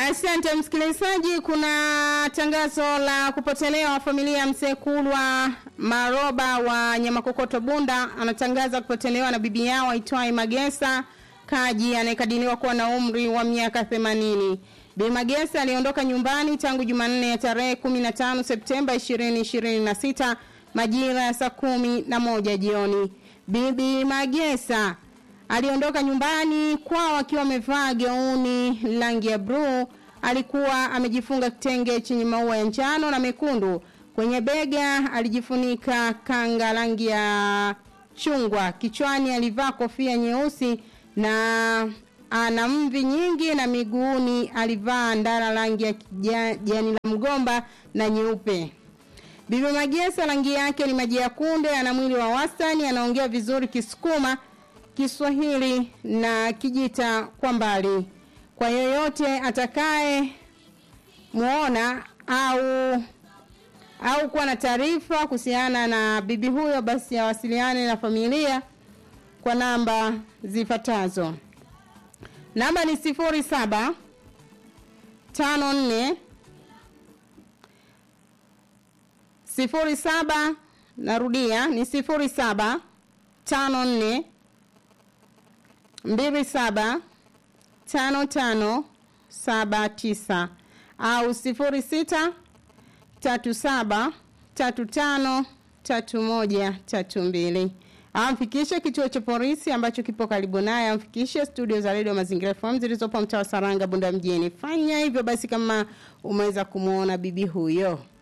Asante msikilizaji, kuna tangazo la kupotelewa familia ya mzee Kulwa Maroba wa Nyamakokoto Bunda. Anatangaza kupotelewa na bibi yao aitwaye Magesa Kaji anayekadiriwa kuwa na umri wa miaka 80. Bi Magesa aliondoka nyumbani tangu Jumanne ya tarehe 15 Septemba 2026 majira ya saa kumi na moja jioni. Bibi Magesa aliondoka nyumbani kwao akiwa amevaa gauni rangi ya bluu. Alikuwa amejifunga kitenge chenye maua ya njano na mekundu. Kwenye bega alijifunika kanga rangi ya chungwa. Kichwani alivaa kofia nyeusi na ana mvi nyingi na miguuni alivaa ndara rangi ya kijani la mgomba na nyeupe. Bibi Magesa rangi yake ni maji ya kunde, ana mwili wa wastani, anaongea vizuri Kisukuma, Kiswahili na Kijita kwa mbali. Kwa yoyote atakaye muona au au kuwa na taarifa kuhusiana na bibi huyo, basi awasiliane na familia kwa namba zifuatazo. Namba ni sifuri saba tano nne sifuri saba narudia ni sifuri saba tano nne mbili saba tano tano saba tisa au sifuri sita tatu saba tatu tano tatu moja tatu mbili amfikishe kituo cha polisi ambacho kipo karibu naye, amfikishe studio za redio Mazingira FM zilizopo mtaa wa Saranga, Bunda mjini. Fanya hivyo basi kama umeweza kumwona bibi huyo.